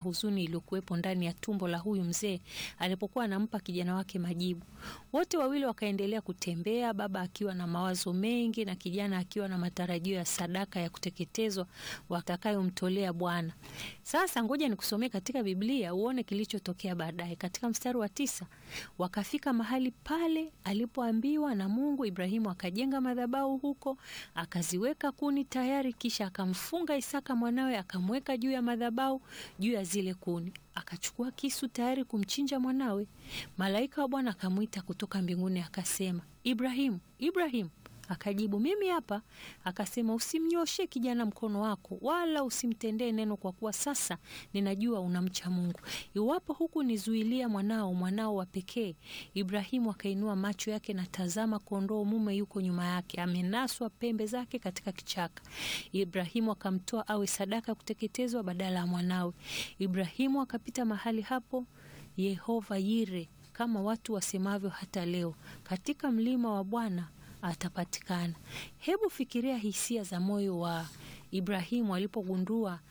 huzuni iliyokuwepo ndani ya tumbo la huyu mzee alipokuwa anampa kijana wake majibu. Wote wawili wakaendelea kutembea, baba akiwa na mawazo mengi na kijana akiwa na matarajio ya sadaka ya kuteketezwa watakayomtolea Bwana. Sasa ngoja nikusomee katika Biblia uone kilichotokea baadaye. Katika mstari wa tisa, wakafika mahali pale alipoambiwa na Mungu. Ibrahimu akajenga madhabahu huko, akaziweka kuni tayari, kisha akamfunga Isaka mwanawe, akamweka juu ya madhabahu, juu ya zile kuni. Akachukua kisu tayari kumchinja mwanawe. Malaika wa Bwana akamwita kutoka mbinguni, akasema, Ibrahimu, Ibrahimu. Akajibu, mimi hapa. Akasema, usimnyoshe kijana mkono wako, wala usimtendee neno, kwa kuwa sasa ninajua unamcha Mungu. Iwapo huku nizuilia mwanao, mwanao wa pekee. Ibrahimu akainua macho yake, na tazama, kondoo mume yuko nyuma yake, amenaswa pembe zake katika kichaka. Ibrahimu akamtoa awe sadaka ya kuteketezwa badala ya mwanawe. Ibrahimu akapita mahali hapo Yehova Yire, kama watu wasemavyo hata leo, katika mlima wa Bwana atapatikana. Hebu fikiria hisia za moyo wa Ibrahimu alipogundua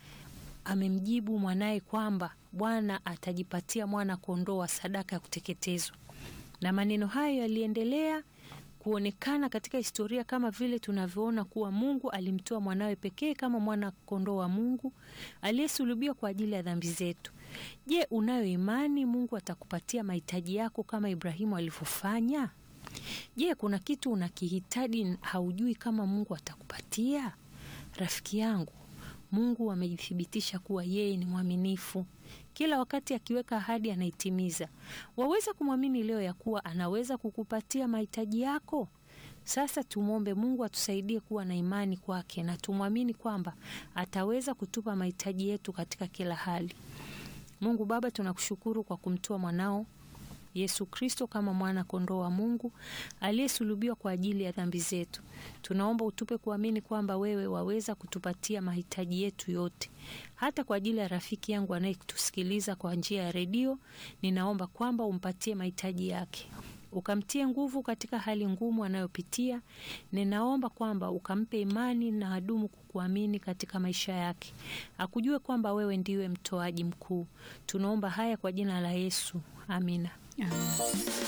amemjibu mwanaye kwamba Bwana atajipatia mwana kondoo wa sadaka ya kuteketezwa. Na maneno hayo yaliendelea kuonekana katika historia kama vile tunavyoona kuwa Mungu alimtoa mwanawe pekee kama mwana kondoo wa Mungu aliyesulubiwa kwa ajili ya dhambi zetu. Je, unayo imani Mungu atakupatia mahitaji yako kama Ibrahimu alivyofanya? Je, kuna kitu unakihitaji haujui kama Mungu atakupatia? Rafiki yangu, Mungu amejithibitisha kuwa yeye ni mwaminifu. Kila wakati akiweka ahadi anaitimiza. Waweza kumwamini leo ya kuwa anaweza kukupatia mahitaji yako? Sasa tumwombe Mungu atusaidie kuwa na imani kwake na tumwamini kwamba ataweza kutupa mahitaji yetu katika kila hali. Mungu Baba, tunakushukuru kwa kumtoa mwanao Yesu Kristo kama mwana kondoo wa Mungu aliyesulubiwa kwa ajili ya dhambi zetu. Tunaomba utupe kuamini kwamba wewe waweza kutupatia mahitaji yetu yote. Hata kwa ajili ya rafiki yangu anayetusikiliza kwa njia ya redio, ninaomba kwamba umpatie mahitaji yake. Ukamtie nguvu katika hali ngumu anayopitia. Ninaomba kwamba ukampe imani na adumu kukuamini katika maisha yake. Akujue kwamba wewe ndiwe mtoaji mkuu. Tunaomba haya kwa jina la Yesu. Amina. Amen.